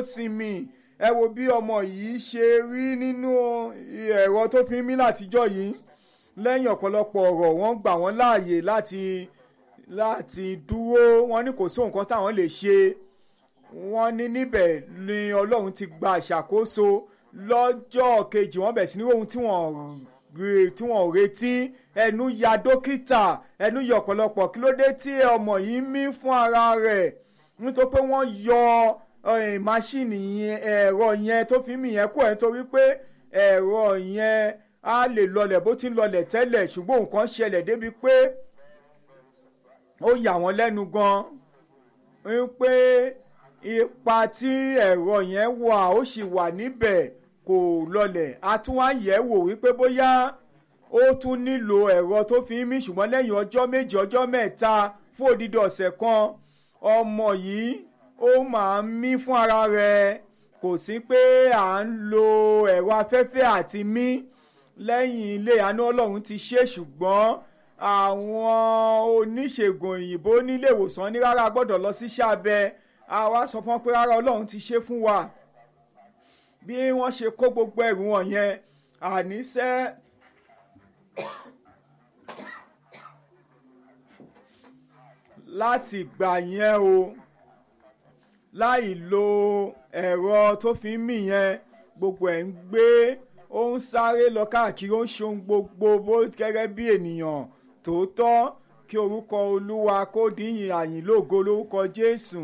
sinmi ẹ wo bí ọmọ yìí ṣe rí nínú ẹ̀rọ tó fi ń mí látijọ́ yìí lẹ́yìn ọ̀pọ̀lọpọ̀ ọ̀rọ̀ wọ́n gbà wọ́n láàyè láti láti dúró wọ́n ní kò sí nǹkan táwọn lè ṣe wọ́n ní níbẹ̀ ni ọlọ́run ti gba ìṣàkóso lọ́jọ́ kejì wọ́n bẹ̀ sí ní ohun tí wọ́n tí wọ́n retí ẹnu ya dókítà ẹnu yọ ọ̀pọ̀lọpọ̀ kí ló dé tí ọmọ yìí mí fún ara rẹ̀ nítorí pé wọ́n yọ máṣíìnì yẹn ẹ̀rọ yẹn tó fi mí yẹn kú ẹ̀ nítorí pé ẹ̀rọ yẹn á lè lọlẹ̀ bó ti ń lọlẹ̀ tẹ́lẹ̀ ṣùgbọ́n nǹkan ṣẹlẹ̀ débi pé ó yà wọ́n lẹ́nu gan-an pé ipa tí ẹ̀rọ yẹn wà ó sì wà níbẹ̀ kò lọlẹ̀ a tún wá yẹ̀ wò wípé bóyá ó tún nílò ẹ̀rọ tó fi ń mí ṣùgbọ́n lẹ́yìn ọjọ́ méje ọjọ́ mẹ́ta fún odidi ọ̀sẹ̀ kan ọmọ yìí ó máa ń mí fún ara rẹ̀ kò sí pé à ń lo ẹ̀rọ afẹ́fẹ́ àti mí lẹ́yìn ilé àánú ọlọ́run ti ṣe ṣùgbọ́n àwọn oníṣègùn òyìnbó nílé ìwòsàn ní rárá gbọ́dọ̀ lọ sí iṣẹ́ abẹ àwa sọ fún wọn pé rárá ọlọ́run ti ṣe fún wa bí wọ́n ṣe kó gbogbo ẹrù wọn yẹn àníṣe láti gbà yẹn o láì lo ẹ̀rọ tó fi ń mì yẹn gbogbo ẹ̀ ń gbé ó ń sáré lọ káàkiri ó ń ṣe ohun gbogbo bó gẹ́gẹ́ bí ènìyàn tòótọ́ kí orúkọ olúwa kó díyìn àyìn lógo lórúkọ jésù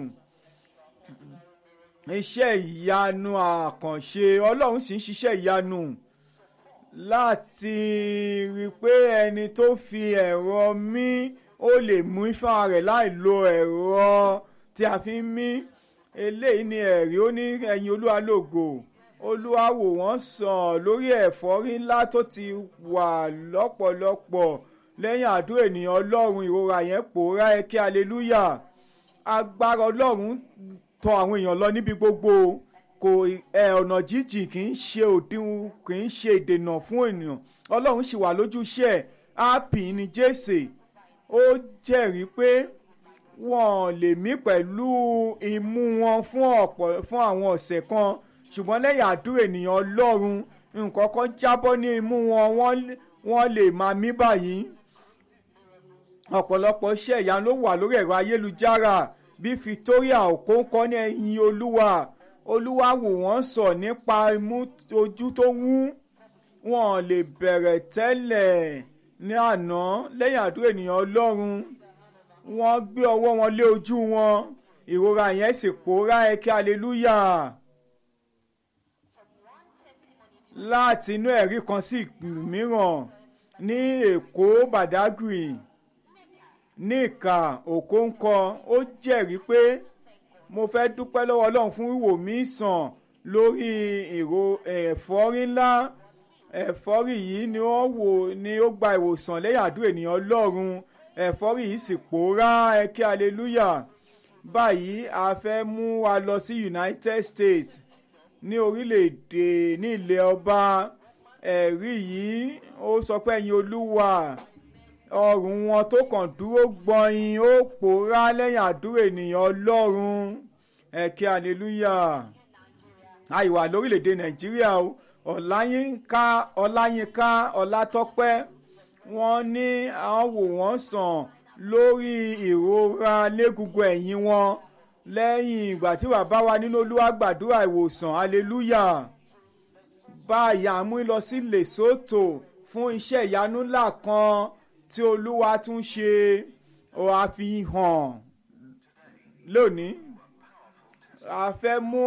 iṣẹ́ ìyanu àkànṣe ọlọ́run sì ń ṣiṣẹ́ ìyanu láti rí i pé ẹni tó fi ẹ̀rọ mí ó lè mú ifá rẹ̀ láì lo ẹ̀rọ tí a fi ń mí eléyìí ni ẹ̀rí ó ní ẹ̀yin olúwa lógo olúwa wò wọ́n sàn lórí ẹ̀fọ́rí ńlá tó ti wà lọ́pọ̀lọpọ̀ lẹ́yìn àdúrà ènìyàn ọlọ́run ìrora yẹn pòórá ẹ kí aleluya agbára ọlọ́run tọ̀ àwọn èèyàn lọ níbi gbogbo kò ẹ ọ̀nà jíjìn kì í ṣe òdiwọ̀n kì í ṣe ìdènà fún ènìyàn ọlọ́run sì wà lójúṣe ẹ̀ ápì ní jésè ó jẹ́rìí pé wọ́n lè mí pẹ̀lú imú wọn fún ọ̀pọ̀ fún àwọn ọ̀sẹ̀ kan ṣùgbọ́n lẹ́yìn àdúrà ènìyàn ọlọ́run nǹkan kan jábọ́ ní imú wọn wọ́n lè máa mí báyìí ọ̀pọ̀lọpọ̀ iṣẹ́ ìyanu ló wà lórí ẹ̀rọ ayélujára bí Victoria Okonkwo ní ẹ̀yìn olúwa olúwa wò wọ́n sọ nípa imú ojú tó wú wọn lè bẹ̀rẹ̀ tẹ́lẹ̀ ní àná lẹ́yìn àdúrà ènìyàn ọlọ́run wọ́n gbé ọwọ́ wọn lé ojú wọn ìrora yẹn sì pòórá ẹ̀kẹ́ hallelujah láti inú ẹ̀rí kan sí mìíràn ní èkó badagry ní ìka òkóńkọ ó jẹ́rìí pé mo fẹ́ dúpẹ́ lọ́wọ́ ọlọ́run fún wíwò mí sàn lórí ìró ẹ̀fọ́rí ńlá ẹ̀fọ́rí yìí ni ó wò ni ó gba ìwòsàn lẹ́yìn àdúrà ènìyàn ọlọ́run ẹ̀fọ́rí yìí sì pòórá ẹ̀kẹ́ hallelujah báyìí a fẹ́ mú wa lọ sí United States ní orílẹ̀-èdè ní ilẹ̀ ọba ẹ̀rí yìí ó sọ pé ẹ̀yin olúwa ọrùn wọn tó kàn dúró gbọ̀nyìn ó pòórá lẹ́yìn àdúrà ènìyàn ọlọ́run ẹ̀kẹ́ hallelujah àìwà lórílẹ̀‐èdè nàìjíríà o ọláyínká ọláyínká ọlátọ́pẹ́ wọ́n ní àwọn wò wọ́n sàn lórí ìrora lẹ́gùngùn ẹ̀yìn wọn lẹ́yìn ìgbà tí bàbá wa nínú olúwa gbàdúrà ìwòsàn hallelujah báyà mú lọ sí lesotho fún iṣẹ́ ìyanu ńlá kan tí olúwa tún ṣe àfihàn lónìí a fẹ́ mú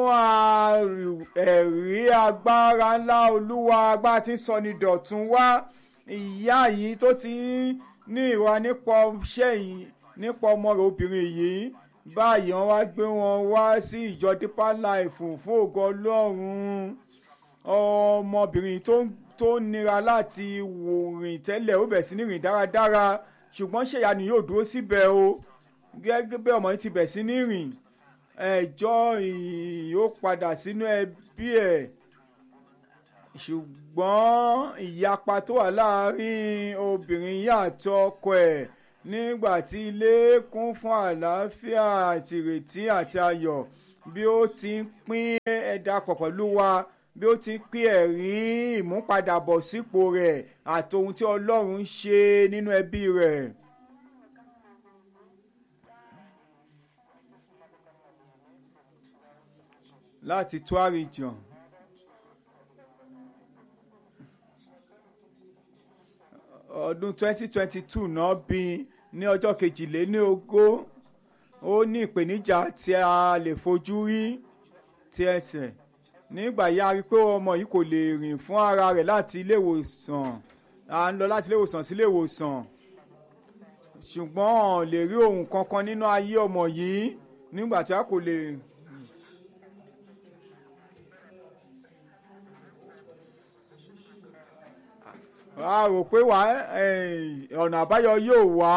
ẹ̀rí agbára ńlá olúwa agbára tí ń sọ ní dọ̀tun wá ìyá yìí tó ti ní ìwà nípa iṣẹ́ yìí nípa ọmọ rẹ̀ obìnrin yìí báyìí wọ́n wá gbé wọn wá sí ìjọ Deeper Life fún ògo ọlọ́run ọmọbìnrin tó ń tó nira láti wò rìn tẹ́lẹ̀ ó bẹ̀ sí ní rìn dáradára ṣùgbọ́n ṣèyá ni yóò dúró síbẹ̀ o gẹ́gẹ́ bí ọmọ yìí ti bẹ̀ sí ní rìn ẹjọ́ yóò padà sínú ẹbí ẹ̀ ṣùgbọ́n ìyapa tó wà láàárín obìnrin yìí àti ọkọ ẹ̀ nígbà tí ilé kún fún àlàáfíà àti ìrètí àti ayọ̀ bí ó ti ń pín ẹ̀dá pọ̀ pẹ̀lú wa bí ó ti ń pín ẹ̀rí ìmúpadàbọ̀sípò rẹ̀ àti ohun tí ọlọ́run ń ṣe nínú ẹbí rẹ̀. láti tó àrìjàn. ọdún 2022 náà bí ní ọjọ́ kejìléní ogún ó ní ìpèníjà tí a lè fojú rí ti ẹsẹ̀ nígbà yá rí pé ọmọ yìí kò lè rìn fún ara rẹ̀ láti ilé ìwòsàn à ń lọ láti ilé ìwòsàn sí ilé ìwòsàn ṣùgbọ́n lè rí ohun kankan nínú ayé ọmọ yìí nígbà tí a kò lè. a rò pé wà ọ̀nà àbáyọ yóò wá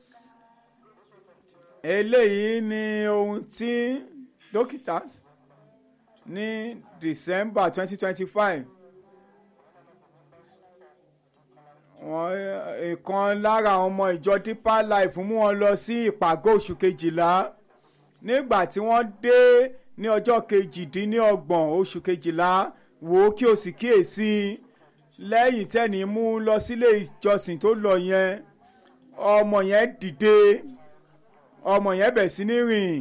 eléyìí ni ohun tí dókítà ní December twenty twenty five wọ́n ìkan lára àwọn ọmọ ìjọ Deeper Life mú wọn lọ sí ìpàgọ́ oṣù kejìlá nígbà tí wọ́n dé ní ọjọ́ kejìdínlọ́gbọ̀n oṣù kejìlá wò ó kí o sì kíyèsí lẹ́yìn tẹ́ni mú lọ sílé ìjọsìn tó lọ yẹn ọmọ yẹn dìde ọmọ yẹn bẹ̀ sí ní rìn.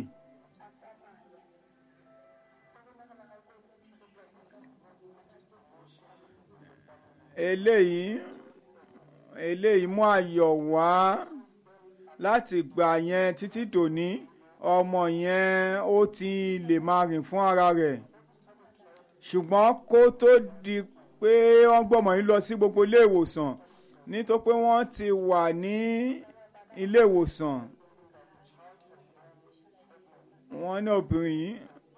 eléyìí eléyìí mú ayọ̀ wá láti gbà yẹn títí dòní ọmọ yẹn ó ti lè máa rìn fún ara rẹ̀ ṣùgbọ́n kó tó di pé wọ́n gbọ́mọ yìí lọ sí gbogbo ilé ìwòsàn nítorí pé wọ́n ti wà ní ilé ìwòsàn wọ́n ní obìnrin yìí.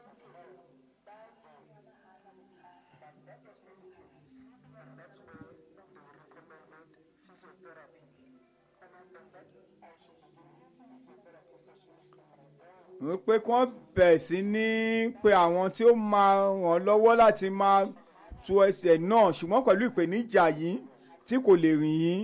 wípé kí wọ́n bẹ̀ sí ní pé àwọn tí ó máa ràn lọ́wọ́ láti máa tu ẹsẹ̀ náà ṣùgbọ́n pẹ̀lú ìpèníjà yìí tí kò lè rìn yín.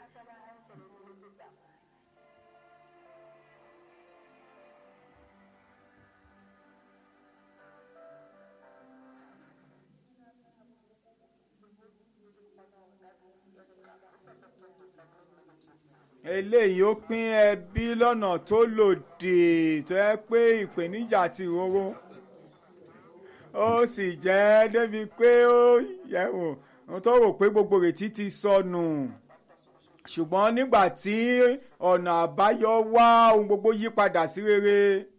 eléyìí ó pín ẹbí lọ́nà tó lòdì tó yẹ pé ìpèníjà ti rorò ó sì jẹ́ débi pé ó yẹ wò ó tó rò pé gbogbo retí ti sọnù ṣùgbọ́n nígbà tí ọ̀nà àbáyọ wá ohun gbogbo yí padà sí rere.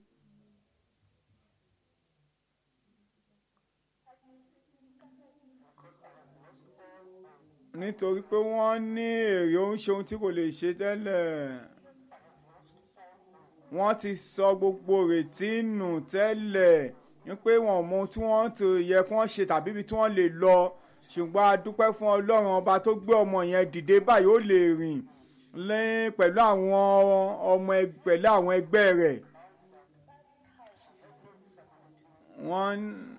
nítorí pé wọ́n ní èrè ó ń ṣe ohun tí kò lè ṣe tẹ́lẹ̀ wọ́n ti sọ gbogbo retí nù tẹ́lẹ̀ wípé wọn ò mọ ohun tí wọ́n ti yẹ kí wọ́n ṣe tàbí ibi tí wọ́n lè lọ ṣùgbọ́n a dúpẹ́ fún ọlọ́run ọba tó gbé ọmọ yẹn dìde báyìí ó lè rìn lẹ́yìn pẹ̀lú àwọn ọmọ pẹ̀lú àwọn ẹgbẹ́ rẹ̀ wọ́n.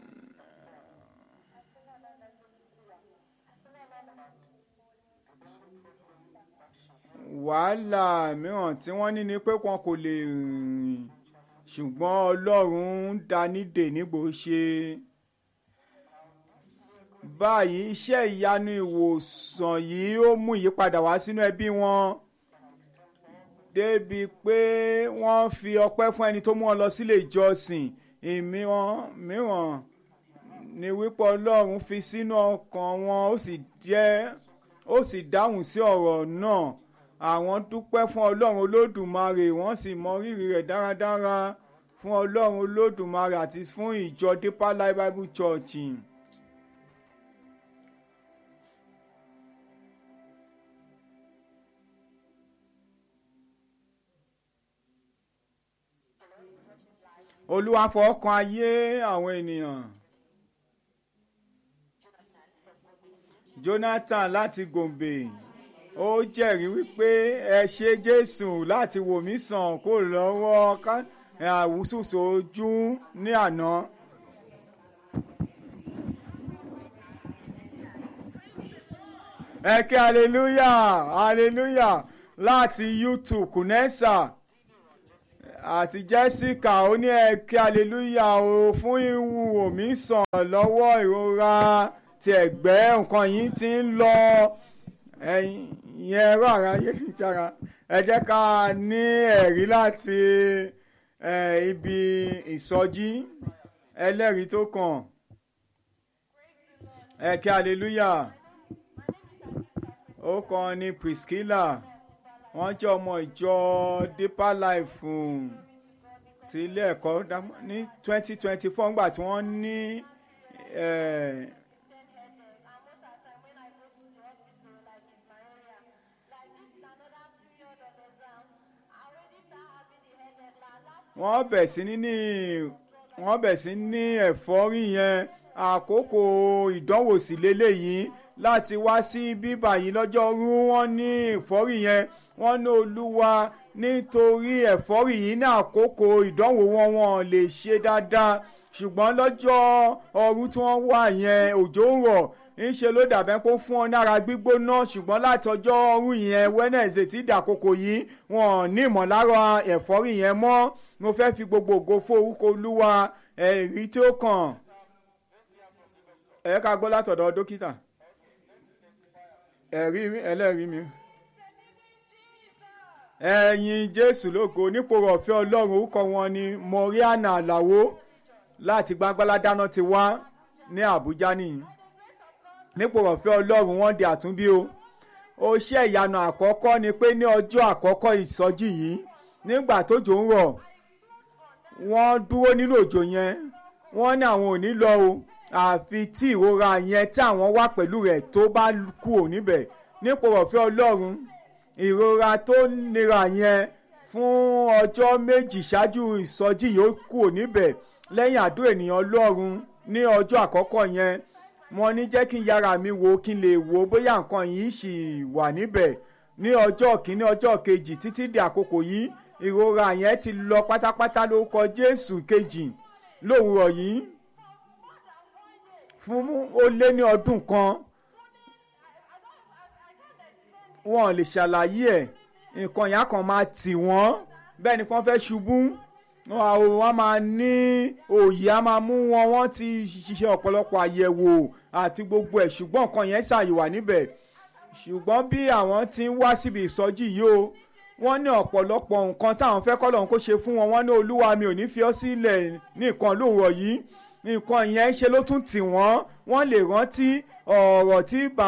wàhálà mìíràn tí wọ́n ní ni pé wọn kò lè rìn ṣùgbọ́n ọlọ́run ń danídè nígbò ṣe báyìí iṣẹ́ ìyanu ìwòsàn yìí ó mú ìyípadà wá sínú ẹbí wọn débi pé wọ́n fi ọpẹ́ fún ẹni tó mú wọn lọ sílé ìjọsìn ìmíràn mìíràn ni wípé ọlọ́run fi sínú ọkàn wọn ó sì jẹ́ ó sì dáhùn sí ọ̀rọ̀ náà àwọn dúpẹ́ fún ọlọ́run olódùmarè wọ́n sì mọ rírì rẹ̀ dáradára fún ọlọ́run olódùmarè àti fún ìjọ Deeper Life Bible Church. olúwa fọwọ́ kan ayé àwọn ènìyàn. Jonathan láti Gombe ó jẹ́rìí wípé ẹ ṣe Jésù láti wò mí sàn kó lọ́wọ́ àwùsùsù ojú ní àná. ẹ kí hallelujah hallelujah láti YouTube kùnẹ́sà àti Jessica ó ní ẹ̀kẹ́ aleluya o fún ìwúwo mi sàn lọ́wọ́ ìrora ti ẹ̀gbẹ́ nǹkan yìí ti ń lọ ẹ̀yin ẹ̀rọ ara ayélujára ẹ jẹ́ ká ní ẹ̀rí láti ibi ìsọjí ẹlẹ́rìí tó kàn ẹ̀kẹ́ aleluya ó kàn ní Priscilla wọ́n jẹ́ ọmọ ìjọ Deeper Life ti ilé ẹ̀kọ́ ní twenty twenty four nígbà tí wọ́n ní wọ́n bẹ̀ sí ní wọ́n bẹ̀ sí ní ẹ̀fọ́rí yẹn àkókò ìdánwò sí lélẹ́yìí láti wá sí bíbà yìí lọ́jọ́rú wọ́n ní ẹ̀fọ́rí yẹn wọ́n ní olúwa nítorí ẹ̀fọ́rí yìí ní àkókò ìdánwò wọn wọn lè ṣe dáadáa ṣùgbọ́n lọ́jọ́ ọrú tí wọ́n wà yẹn òjò ń rọ̀ ńṣe ló dàbẹ́ pé ó fún ọ nára gbígbóná ṣùgbọ́n láti ọjọ́ ọrú yẹn Wednesday tí ìdàkókò yìí wọn ní ìmọ̀lára ẹ̀fọ́rí yẹn mọ́ mo fẹ́ fi gbogbo ògo fún orúkọ olúwa ẹ̀rí tí ó kàn ẹ ká gbọ́ látọ̀dọ̀ dókítà ẹ̀rí ẹlẹ́rìí mi ẹ̀yin jésù lógo nípò ọ̀fẹ́ ọlọ́run orúkọ wọn ni moriana aláwo láti gbangbala dáná ti wá ní àbújá nìyí nípò ọ̀fẹ́ ọlọ́run wọ́n di àtúnbí o ó ṣe ìyanu àkọ́kọ́ ni pé ní ọjọ́ àkọ́kọ́ ìsọjí yìí nígbà tójò ń rọ̀ wọ́n dúró nínú òjò yẹn wọ́n ní àwọn ò ní lọ o àfi tí ìrora yẹn tí àwọn wà pẹ̀lú rẹ̀ tó bá kú ò níbẹ̀ nípò ọ̀fẹ́ ọlọ́run ìrora tó nira yẹn fún ọjọ́ méjì ṣáájú ìsọjí yìí ó kú ò níbẹ̀ lẹ́yìn àdó ènìyàn ọlọ́run ní ọjọ́ àkọ́kọ́ yẹn mo ní jẹ́ kí n yára mi wò kí n lè wò bóyá nǹkan yìí ṣì wà níbẹ̀ ní ọjọ́ kìíní ọjọ́ kejì títí di àkókò yìí ìrora yẹn ti lọ pátápátá lórúkọ Jésù kejì lówùrọ̀ yìí fún ó lé ní ọdún kan wọn ò lè ṣàlàyé ẹ̀ nǹkan yẹn kan máa tì wọ́n bẹ́ẹ̀ ni wọ́n fẹ́ ṣubú wọ́n máa ní òye á máa mú wọn wọ́n ti ṣiṣẹ́ ọ̀pọ̀lọpọ̀ àyẹ̀wò àti gbogbo ẹ̀ ṣùgbọ́n nǹkan yẹn ṣàyẹ̀wà níbẹ̀ ṣùgbọ́n bí àwọn ti ń wá síbi ìsọjí yìí o wọ́n ní ọ̀pọ̀lọpọ̀ nǹkan táwọn fẹ́ kọ́ lọ́hún kó ṣe fún wọn wọ́n ní olúwa mi ò ní fi ọ́ sílẹ̀ ní nǹkan lóòrọ̀ yìí nǹkan yẹn ṣe ló tún tì wọ́n wọ́n lè rántí ọ̀rọ̀ tí bà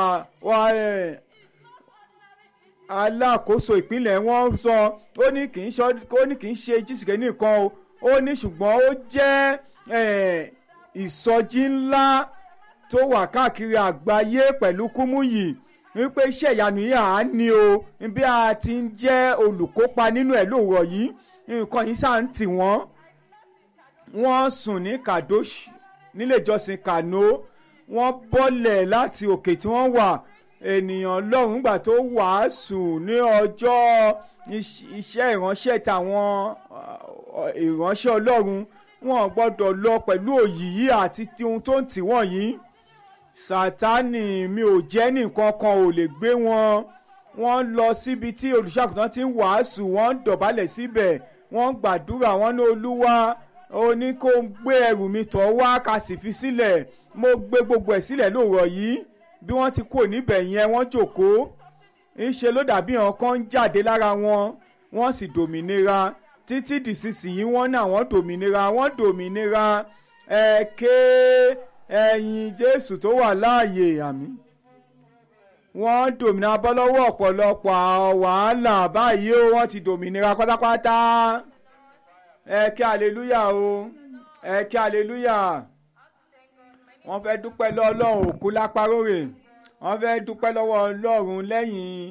alákòóso ìpínlẹ̀ wọn sọ ó ní kì í ó ní kì í ṣe jísìkẹ́ nìkan o ó ní ṣùgbọ́n ó jẹ́ ìsọjí ńlá tó wà káàkiri àgbáyé pẹ̀lú kúmúyì wípé iṣẹ́ ìyanu yìí à ń ní o bí a ti ń jẹ́ olùkópa nínú ẹ̀ lóòrọ̀ yìí nǹkan yìí sáà ń tì wọ́n wọ́n sùn ní kadosh nílé ìjọsìn kano wọ́n bọ́lẹ̀ láti òkè tí wọ́n wà ènìyàn lọ́rùn gbà tó wàásù ní ọjọ́ iṣẹ́ ìránṣẹ́ tàwọn ìránṣẹ́ ọlọ́run wọn gbọ́dọ̀ lọ pẹ̀lú òyìyí àti ohun tó ń tì wọ́n yìí sátánì mi ò jẹ́ nìkan kan ò lè gbé wọn wọ́n lọ síbi tí olùṣàgùtàn ti ń wàásù wọ́n dọ̀bálẹ̀ síbẹ̀ wọ́n gbàdúrà wọ́n ní olúwa ó ní kó gbé ẹrù mi tọ̀ wá ká sì fi sílẹ̀ mo gbé gbogbo ẹ̀ sílẹ̀ lóòrọ̀ yìí bí wọ́n ti kúrò níbẹ̀ yẹn wọ́n jókòó ńṣe ló dàbí hàn kan ń jáde lára wọn wọ́n sì dòmìnira títí dìsinsìnyí wọ́n ní àwọn dòmìnira wọ́n dòmìnira ẹ̀kẹ́ ẹ̀yìn Jésù tó wà láàyè àmì wọ́n dòmìnira bọ́ lọ́wọ́ ọ̀pọ̀lọpọ̀ wàhálà báyìí ó wọ́n ti dòmìnira pátápátá ẹ̀kẹ́ aleluya o ẹ̀kẹ́ aleluya wọ́n fẹ́ dúpẹ́ lọ́wọ́ ọlọ́run òkú lápárórè wọ́n fẹ́ dúpẹ́ lọ́wọ́ ọlọ́run lẹ́yìn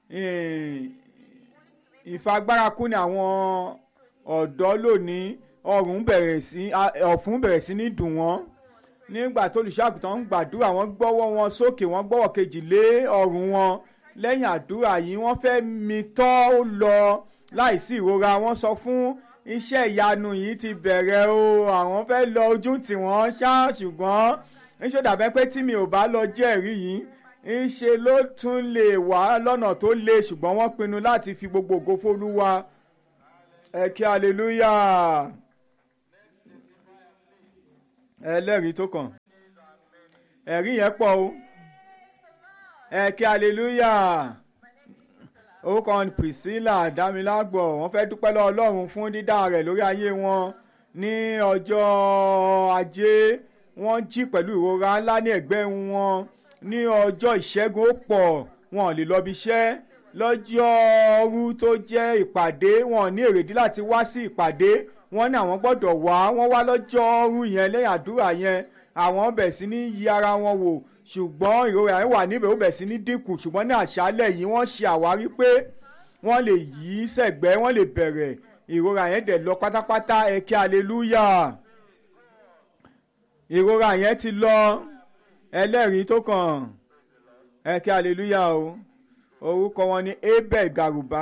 ìfagbárakú ní àwọn ọ̀dọ́ lónìí ọrùn bẹ̀rẹ̀ sí ọ̀fun bẹ̀rẹ̀ sí ní dùn wọ́n nígbà tó olùṣàgùtàn ń gbàdúrà wọ́n gbọ́wọ́ wọn sókè wọ́n gbọ́wọ́ kejì lé ọrùn wọn lẹ́yìn àdúrà yìí wọ́n fẹ́ mi tọ́ ó lọ láìsí ìrora wọ́n sọ fún iṣẹ́ ìyanu yìí ti bẹ̀rẹ̀ o àwọn fẹ́ lọ ojú tí wọ́n ṣá ṣùgbọ́n ńṣe dàbẹ́ pé tí mi ò bá lọ jẹ́rìí yìí ńṣe ló tún lè wá lọ́nà tó le ṣùgbọ́n wọ́n pinnu láti fi gbogbo ògo fólúwa ẹ kí hallelujah ẹlẹ́rìí tó kàn ẹ̀rí yẹn pọ̀ o ẹ kí hallelujah orúkọ Priscilla Dámilágbọ̀ wọ́n fẹ́ dúpẹ́ lọ́wọ́ Ọlọ́run fún dídá rẹ̀ lórí ayé wọn ní ọjọ́ ajé wọ́n jí pẹ̀lú ìrora ńlá ní ẹ̀gbẹ́ wọn ní ọjọ́ ìṣẹ́gun ó pọ̀ wọn ò lè lọ bí iṣẹ́ lọ́jọ́rú tó jẹ́ ìpàdé wọn ò ní èrèdí láti wá sí ìpàdé wọ́n ní àwọn gbọ́dọ̀ wá wọ́n wá lọ́jọ́rú yẹn lẹ́yìn àdúrà yẹn àwọn bẹ̀ sí ní yí ara wọn wò ṣùgbọ́n ìrora yẹn wà níbẹ̀ ó bẹ̀ sí ní dínkù ṣùgbọ́n ní àṣálẹ̀ yìí wọ́n ṣe àwárí pé wọ́n lè yí sẹ̀gbẹ́ wọ́n lè bẹ̀rẹ̀ ìrora yẹn dẹ̀ lọ pátápátá ẹ kí aleluya ìrora yẹn ti lọ ẹlẹ́rìí tó kàn ẹ kí aleluya o orúkọ wọn ni abel garuba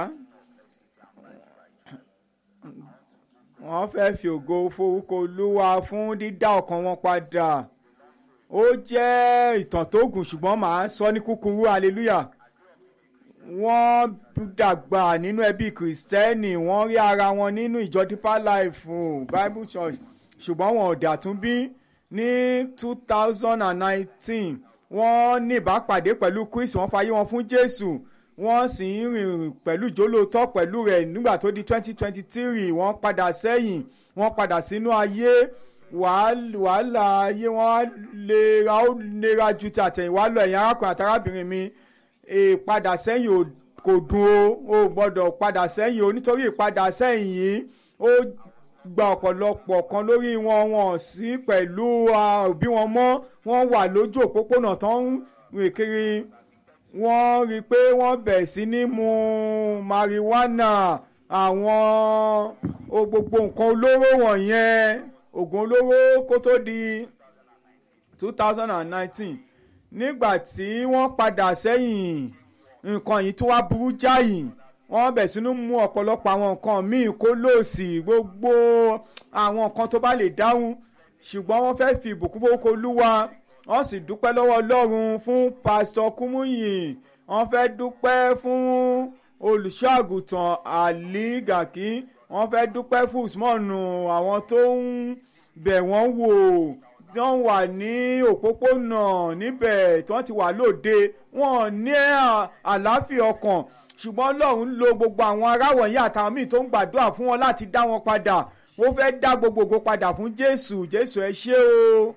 wọ́n fẹ́ fi ògo forúkọ olúwa fún dídá ọkàn wọn padà ó jẹ́ ìtàn tó gùn ṣùgbọ́n màá sọ ní kúkúrú hallelujah wọ́n dàgbà nínú ẹbí kìrìsìtẹ́nì wọ́n rí ara wọn nínú ìjọ deeper life bible church ṣùgbọ́n wọn ò dàtún bí ní two thousand and nineteen wọ́n ní ìbápàdé pẹ̀lú Kristi wọ́n fayé wọn fún Jésù wọ́n sì ń rìn pẹ̀lú ìjólóòtọ́ pẹ̀lú rẹ̀ nígbà tó di twenty twenty three wọ́n padà sẹ́yìn wọ́n padà sínú ayé wàhálà ayé wọn lera ó lera ju ti àtẹ̀yìnwá lọ ẹ̀yin arákùnrin àtàrábìnrin mi ìpadà sẹ́yìn kò dùn o ò gbọ́dọ̀ padà sẹ́yìn o nítorí ìpadà sẹ́yìn yìí ó gba ọ̀pọ̀lọpọ̀ kan lórí wọn wọn sí pẹ̀lú òbí wọn mọ́ wọ́n wà lójú òpópónà tó ń rìn kiri wọ́n rí i pé wọ́n bẹ̀ sí ní mu marijuana àwọn gbogbo nǹkan olóró wọ̀nyẹn oògùn olóró kó tó di two thousand and nineteen nígbà tí wọ́n padà sẹ́yìn nǹkan yìí tó wá burú jáì wọ́n bẹ̀ sínú mú ọ̀pọ̀lọpọ̀ àwọn nǹkan míì kó lòsì gbogbo àwọn nǹkan tó bá lè dáhùn ṣùgbọ́n wọ́n fẹ́ fi ìbùkún fowókọ olúwa wọ́n sì dúpẹ́ lọ́wọ́ ọlọ́run fún pásítọ̀ kúmúyìn wọ́n fẹ́ dúpẹ́ fún olùṣọ́àgùtàn àlí gàkí wọ́n fẹ́ dúpẹ́ fún usmanu àwọn tó ń bẹ̀ wọ́n wò wọ́n wà ní òpópónà níbẹ̀ tí wọ́n ti wà lóde wọ́n ní àlàáfíà ọkàn ṣùgbọ́n ọlọ́run lo gbogbo àwọn ará wọ̀nyí àtàwọn míì tó ń gbàdúrà fún wọn láti dá wọn padà wọ́n fẹ́ dá gbogbogbò padà fún jésù jésù ẹ ṣé o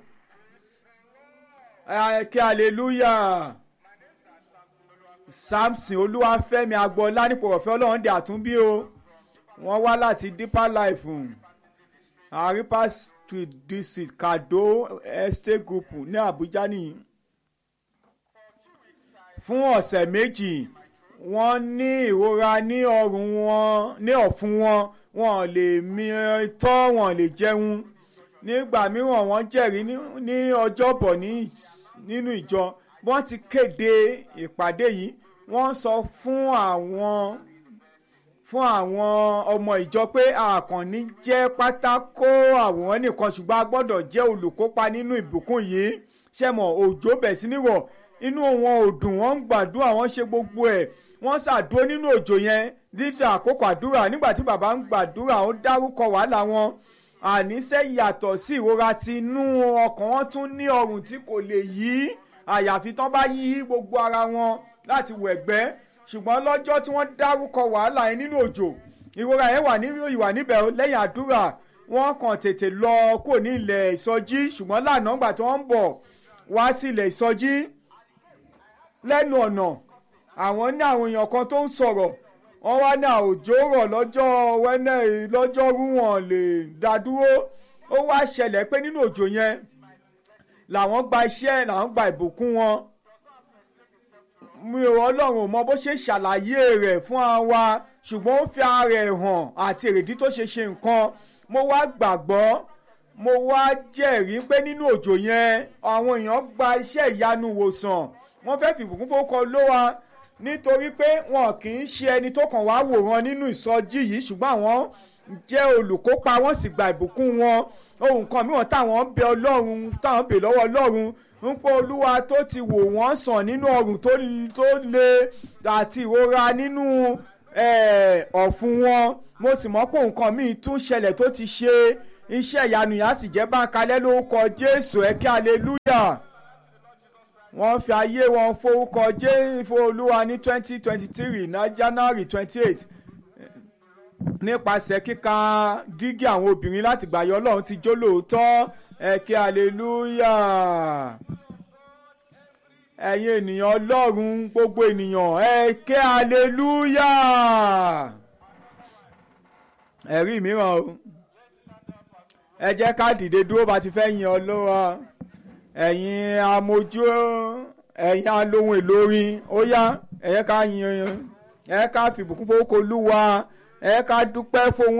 ẹ kí hallelujah samson olúwafẹ́mi agboola nípò ọ̀fẹ́ ọlọ́run dé àtúnbí o wọ́n wá láti deeper life àrípa street district kado estate group ní abuja nìyí fún ọ̀sẹ̀ méjì wọ́n ní ìrora ní ọrùn wọn ní ọ̀fun wọn wọn lè mi tọ́ wọn lè jẹun nígbà mìíràn wọ́n jẹ́rìí ní ọjọ́bọ̀ nínú ìjọ wọ́n ti kéde ìpàdé yìí wọ́n sọ fún àwọn fún àwọn ọmọ ìjọ pé àkànní jẹ́ pátákó àwòrán nìkan ṣùgbọ́n a gbọ́dọ̀ jẹ́ olùkópa nínú ìbùkún yìí ṣẹ́mọ̀ òjò bẹ̀ sí níwọ̀ inú wọn ò dùn wọ́n ń gbàdúrà wọ́n ṣe gbogbo ẹ̀ wọ́n ṣàdúró nínú òjò yẹn dídá àkókò àdúrà nígbà tí bàbá ń gbàdúrà ó dárúkọ wàhálà wọn àníṣe yàtọ̀ sí ìrora ti inú ọkàn wọn tún ní ọrùn tí kò lè yí àyàfi tán bá yí gbogbo ara wọn láti wẹ̀gbẹ́ ṣùgbọ́n lọ́jọ́ tí wọ́n dárúkọ wàhálà yẹn nínú òjò ìrora yẹn wà ìwà níbẹ̀ lẹ́yìn àdúrà wọ́n kàn tètè lọ kò ní ilẹ̀ ìsọjí ṣùgbọ́n lánàá gbà tí wọ́n ń bọ̀ wá sí ilẹ̀ ìsọjí lẹ́nu ọ̀nà àwọn ní àwọn èèyàn kan tó ń sọ̀rọ̀ wọ́n wá ní àòjò rọ̀ lọ́jọ́ wẹ́nẹ́ lọ́jọ́rú wọn lè dá dúró ó wá ṣẹlẹ̀ pé nínú òjò yẹn làwọn gba iṣẹ́ làwọn gba ìbùkún wọn mi ò ọlọ́run mọ bó ṣe ṣàlàyé rẹ̀ fún wa ṣùgbọ́n ó fi ara ẹ̀ hàn àti èrèdí tó ṣe ṣe nǹkan mo wá gbàgbọ́ mo wá jẹ́rìí pé nínú òjò yẹn àwọn èèyàn gba iṣẹ́ ìyanu wòsàn wọ́n fẹ́ fi ìbùkún fowókọ ló wa nítorí pé wọn kì í ṣe ẹni tó kàn wá wòran nínú ìsọjí yìí ṣùgbọ́n àwọn jẹ́ olùkópa wọ́n sì gba ìbùkún wọn ohun kan mìíràn táwọn bẹ ọlọ́run táwọn bẹ lọ́wọ́ ọlọ́run ń pé olúwa tó ti wò wọ́n sàn nínú ọrùn tó le àti ìrora nínú ọ̀fun wọn mo sì mọ̀ pé nǹkan míì tún ṣẹlẹ̀ tó ti ṣe iṣẹ́ ìyanu yẹn á sì jẹ́ báńkalẹ́ lórúkọ Jésù ẹ kí hallelujah wọ́n fi ayé wọn forúkọ Jésù Olúwa ní twenty twenty three ní January twenty eight nípasẹ̀ kíka dígí àwọn obìnrin láti gbàyọ Ọlọ́run ti jó lóòótọ́ ẹ kí hallelujah ẹ̀yin ènìyàn Ọlọ́run gbogbo ènìyàn ẹ kí hallelujah ẹ̀rí mìíràn o ẹ jẹ́ ká dìde dúró bá ti fẹ́ yin Ọlọ́run ẹ̀yin amójú ẹ̀yin alóhùn èlò orin ó yá ẹ̀yẹ́ ká yin ẹ̀yẹ́ ká fìbùkún fowókò Olúwa ẹ̀yẹ́ ká dúpẹ́ fóun